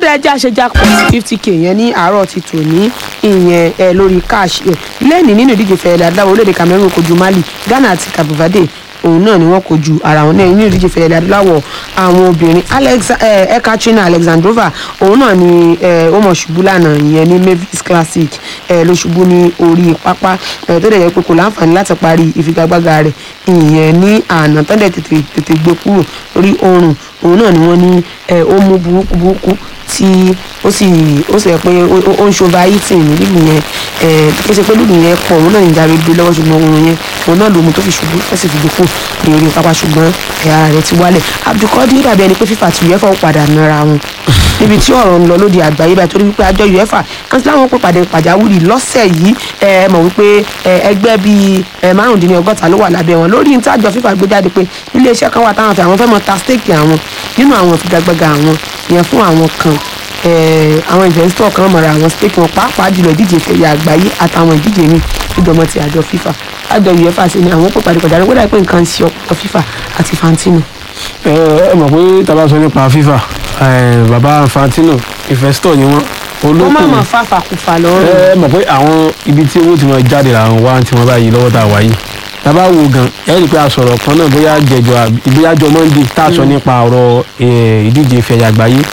ọ̀dọ̀ ẹja ṣe jackpot fifty k yẹn ní àárọ̀ ti tò ní ìyẹn ẹ lórí cash ẹ lẹ́ẹ̀ni nínú ìdíje fẹ̀rẹ̀ adúláwọ̀ orílẹ̀-èdè Cameroon kojú Mali Ghana àti Cabo Verde òun náà ni wọ́n kojú ara wọn náà nínú ìdíje fẹ̀rẹ̀ adúláwọ̀ àwọn obìnrin Alex ẹ Ekaterina Alexandrova òun náà ni ẹ ó mọ̀ ṣubú lánàá ìyẹn ní Mavis Classic ẹ ló ṣubú ní orí pápá ẹ tó dẹ̀ yẹ pé kò láǹfààní láti parí ìfigagbága rẹ̀ ìyẹn ní àná tó dẹ̀ tètè tètè gbé kúrò lórí oorun òun náà ni wọ́n ní ẹ ó mú burúkú burúkú tí ó sì ó sì yẹ pé ó ń ṣova eating ní lílù yẹn ẹ kí ṣe pé lílù yẹn pọ̀ òun náà ń jáde gbé lọ́wọ́ ṣùgbọ́n òun yẹn òun náà lòun tó fi ṣubú ó sì fi dìkù ní orí pápá ṣùgbọ́n ẹ̀yà rẹ̀ ti wálẹ̀ Abdulkadir dàbí ẹni pé FIFA àti UEFA ó padà nara wọn níbi tí ọ̀rọ̀ ń lọ lóde àgbáyé báyìí torí wípé àjọ UEFA kan tí láwọn pè pàdé pàjáwìrì lọ́sẹ̀ yìí ẹ mọ̀ wípé ẹgbẹ́ bíi márùndínlọ́gọ́ta ló wà lábẹ́ wọn lórí ní tí àjọ FIFA gbé jáde pé iléeṣẹ́ kan wà táwọn fẹ́ àwọn fẹ́ mọ ta stake àwọn nínú àwọn ìfigagbága àwọn yẹn fún àwọn kan àwọn investor kan mọ̀ra àwọn stake wọn pàápàá jùlọ ìdíje ìfẹ̀yà àgbáyé àtàwọn ìdíje míì ìjọmọ ti àjọ FIFA àjọ UEFA sì ni àwọn pè pàdé pàjáwìrì wọ́n dà pé nǹkan ń ṣe ọ̀pọ̀ FIFA àti Fantino. ẹ ẹ mọ̀ pé tá a bá sọ nípa FIFA bàbá Fantino investor ni wọ́n ó má mọ̀ fàfàkùfà lọ́rùn. ẹ mọ̀ pé àwọn ibi tí owó ti máa jáde làwọn wá tí wọ́n bá yí lọ́wọ́ tá a wá yìí tábà wo gan ẹ rí i pé a sọ̀rọ̀ kan náà bóyá jẹjọ ìgbéyàjọ Monday tá a sọ nípa ọ̀rọ̀ ìdíje ìfẹ̀yà àgbáyé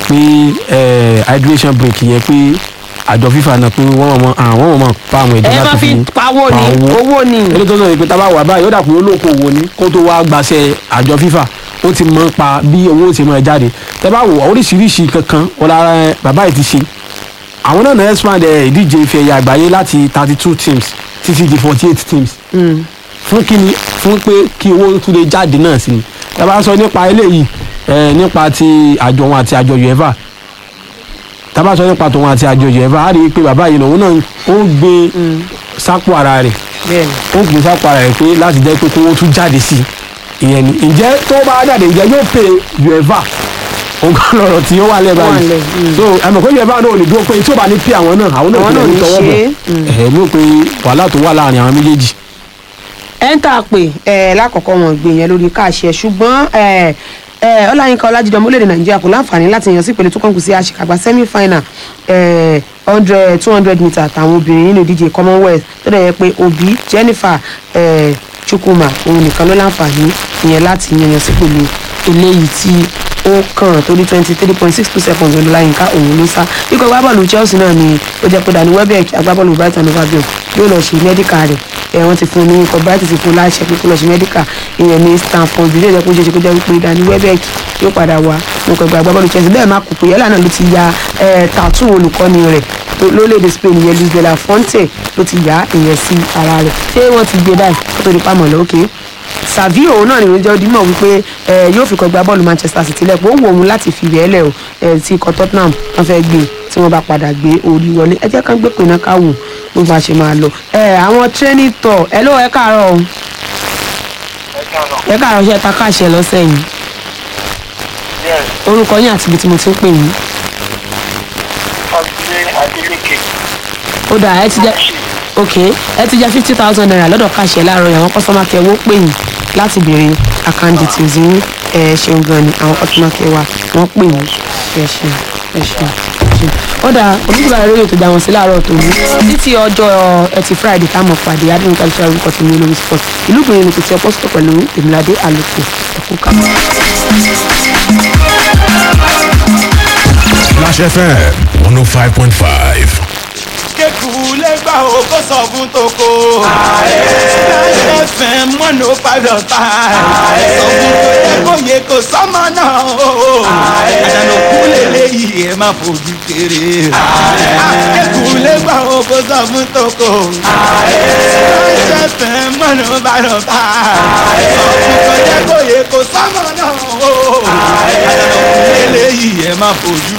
pé hydration break yẹn pé àjọ FIFA náà pé wọ́n mọ̀ àwọn mọ̀ pa àwọn ìdí ẹ máa fi pawó ni owó ni. eléyìí tó sọ yìí pé tábà wà báyìí ó dà pé olókoòwò ni kó tó wá gbàṣẹ àjọ FIFA ó ti mọ̀ pa bí owó ti máa jáde tẹ́ bá wò oríṣiríṣi kankan ọ̀la bàbá yìí ti ṣe àwọn náà náà expand ìdíje ife ẹ̀yà àgbáyé láti thirty two teams títí di forty eight teams fún kíni fún pé kí owó tún lè jáde náà sí ni tá a bá sọ nípa eléyìí nípa ti àjọ wọn àti àjọ uefa tá a bá sọ nípa tòun àti àjọ uefa á rí i pé bàbá yìí náà òun náà ó ń gbé sápò ara rẹ̀ ó ń gbé sápò ara rẹ̀ pé láti jẹ́ pé kówó tún jáde sí i ìyẹn ni ǹjẹ́ tó bá jáde ǹjẹ́ yóò pè uefa nǹkan lọ̀rọ̀ tí ó wà lẹ́ báyìí so àmọ̀ pé yorùbá náà ò lè dúró pé tí ó bá ní pí àwọn náà àwọn náà kò ní tọwọ́ bọ̀ ẹ̀ ló pé wàhálà tó wà láàrin àwọn méjèèjì. ẹ ń tà pé ẹ lákọ̀ọ́kọ́ wọn gbé yẹn lórí káàṣẹ ṣùgbọ́n ẹ ẹ ọláyínká ọlájídé ọmọlẹ́dẹ̀ nàìjíríà kò láǹfààní láti yan sí ìpele tó kàn kù sí àṣekágbá semi final hundred two hundred meter àtàwọn obìnrin nínú ìdíje commonwealth tó dẹ̀ yẹ pé obi jennifer chukwuma òun nìkan ló láǹfààní ìyẹn láti yan sí ìpele eléyìí tí ó kàn torí twenty three point six two seconds ló láyínká òun ló sá ikọ̀ agbábọ́ọ̀lù Chelsea náà ni ó jẹ́ pé Danny Welbeck agbábọ́ọ̀lù Brighton and Hove Albion yóò lọ ṣe mẹ́díkà rẹ̀ ẹ̀ wọ́n ti fún un ní ikọ̀ Brighton ti fún un láṣẹ pé kó lọ ṣe mẹ́díkà ìyẹn ní Stamford Bridge ó jẹ́ kó ṣe ṣe kó jẹ́ wípé Danny Welbeck yóò padà wá ikọ̀ agbábọ́ọ̀lù Chelsea bẹ́ẹ̀ má kò pé yálà náà ló ti ya tàtú olùkọ́ni rẹ̀ lórílẹ̀‐èdè Spain ìyẹn Luis de la Fuente ló ti yá ìyẹn sí ara rẹ̀ ṣé wọ́n ti gbé báyìí kó tó di pamọ́ lókè savio òun náà ni ìròyìn jẹ́ odimọ̀ wípé yóò fi kọ́ gba bọ́ọ̀lù Manchester City lẹ́pọ̀ ó wù òun láti fi rẹ̀ lẹ̀ o tí ikọ̀ Tottenham wọ́n fẹ́ gbé tí wọ́n bá padà gbé orí wọlé ẹ jẹ́ ká gbé pinna ká wò bó bá ṣe máa lọ. àwọn training tour ẹ ló ẹ káàárọ̀ o ẹ káàárọ̀ ṣe ta káàṣẹ lọ́sẹ̀ yìí orúkọ yín àti ibi tí mo ti ń pè yín. ó dà ẹ ti jẹ́ ok ẹ ti jẹ fifty thousand naira lọ́dọ̀ káṣẹ láàárọ̀ yìí àwọn kọ́sọ́mà kẹ́ wọ́n pè yín láti béèrè account details yín ẹ ṣeun gan ni àwọn kọ́sọ́mà kẹ́ wa wọ́n pè yín ẹ ṣeun ẹ ṣeun ó dà olùdíje ààrẹ yóò tó gba wọn sí láàárọ̀ tòun títí ọjọ́ ẹtì friday táwọn pàdé adéhùn kálífà orúkọ tó ní olórí sport ìlú ìgbìyànjú ní kìtì ọpọ́sítọ̀ pẹ̀lú èmìládé àlòkù ẹ̀kú ká. Flash FM one oh five point five kéku lẹ́gbà o kó sọ fún toko. Láyé fẹ́ mọ́nà five dot five. Sọ fún tó yẹ kó yẹ kó sọ́mọ náà o. Àdànà kú lélẹ́yìí ẹ má fojú kéré. Kéku lẹ́gbà o kó sọ fún toko. Láyé fẹ́ mọ́nà five dot five. Sọ fún tó yẹ kó yẹ kó sọ́mọ náà o. Àdànà kú lélẹ́yìí ẹ má fojú